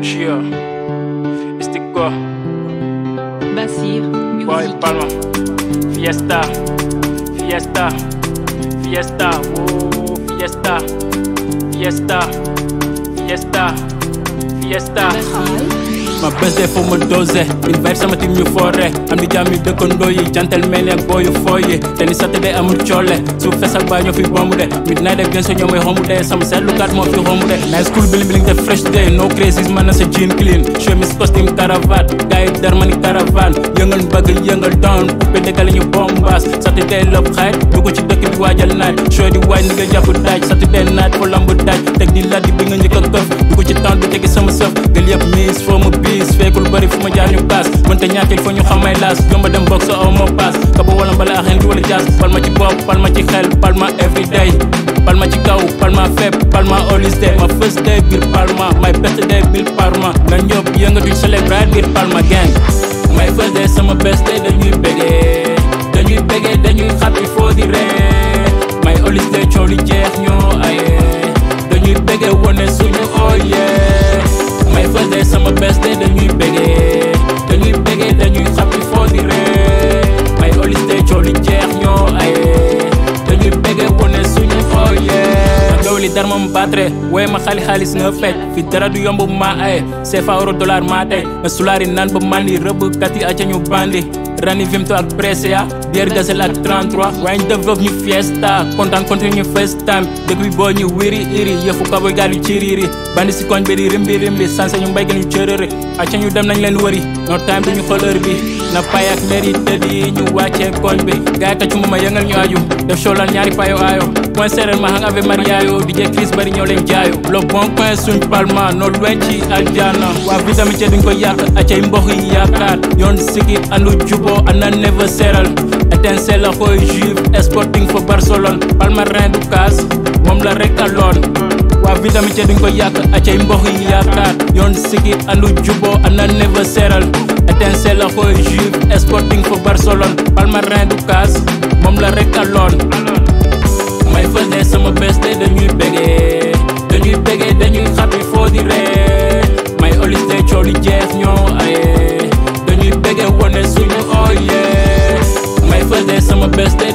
Chia, Istico, Basir, Boy Music. Palma, Fiesta, Fiesta, Fiesta, oh, Fiesta, Fiesta, Fiesta, Fiesta. ma bés de foo ma dosé une verre sama tim ñu foore am di jàmm yu dëkkandoo yi gentleman ak booyu fooyi te ni saturday amul coole su fesal baa ñoo fi bombu de midnight ak gënso ñoo may xombu de sama seetlukat moo fi xombu de night school biling biling def fresh day no crazies man na sa jean clean chemise costume cravate gars yi dar ma ni caravane yëngal mbëgg yëngal down poupée dëkkale ñu bombaas saturday lëb xayit dugg ci dëkk bi waajal naaj show di waaj ni nga jàpp daaj saturday night fo lamb daaj teg di laddi bi nga njëkk a këf dugg ci temps bi tegi sama sëf gël yëpp miis foo ma biis fekkul bëri fu ma jaar ñu kaas mënta ñàkkil fa ñu xamay laas jomba dem box aw ma paas kaba wala mbala axeen di wala jaas pal ma ci bopp pal ma ci xel pal ma everyday pal ma ci kaw pal ma fépp pal ma always day ma first day biir palma my best day biir palma nga ñëpp yëngatuñ celebrate biir palma gang my first day sama best day dañuy bégee dañuy bégee dañuy happy foo di ree my always day coow li jeex ñoo aye dañuy bégee wone suñu ooyee my first day sama best day dañuy bégee dañuy bégee dañuy happy foo di ree my always day coow li jeex ñoo aye dañuy bégee wone suñu ooyee gaw li dar ma mu baatre wooye ma xali xaalis nga fecc fi dara du yomb ma aye CFA euro dollar maa tey nga sulaari naan ba mandi rëbb kat yi aca ñu bandi rani vimto ak Brescia bière gazel ak 33 waaye ñu def ñu fiesta kontaan continue ñu first time dëkk bi boo ñu wiri iri yëfu kaboy gaal yu ciriri bandi si koñ bi di rimbi rimbi sanse ñu mbéygal ñu cërëri aca ñu dem nañ leen wëri no time duñu xëlër bi na pay ak mairie tëdd yi ñu wàccee koñ bi gaay yi taccu ma yëngal ñu aju def show lan ñaari payo aayo point séeréer ma hang ave mariayo DJ Chris bari ñoo leen jaayo le bon coin suñ palma no loin ci aljana waa vitamine duñ ko yàq acay mbox yi yaakaar yoon siki andu jubo ana never seeral étincelle la xooy juve sporting for Barcelone palmarin du kaas moom la rek aloon waa vitamine duñ ko yàq acay mbox yi yaakaar yoon siki andu jubo ana never seeral étincelle la xooy juve sporting for Barcelone palmarin du kaas moom la rek aloon my first day sama best day dañuy bégee dañuy bégee dañuy happy foo di ree my always day coow li jeex ñoo aye dañuy bégee wone suñu ooyee my first day sama best day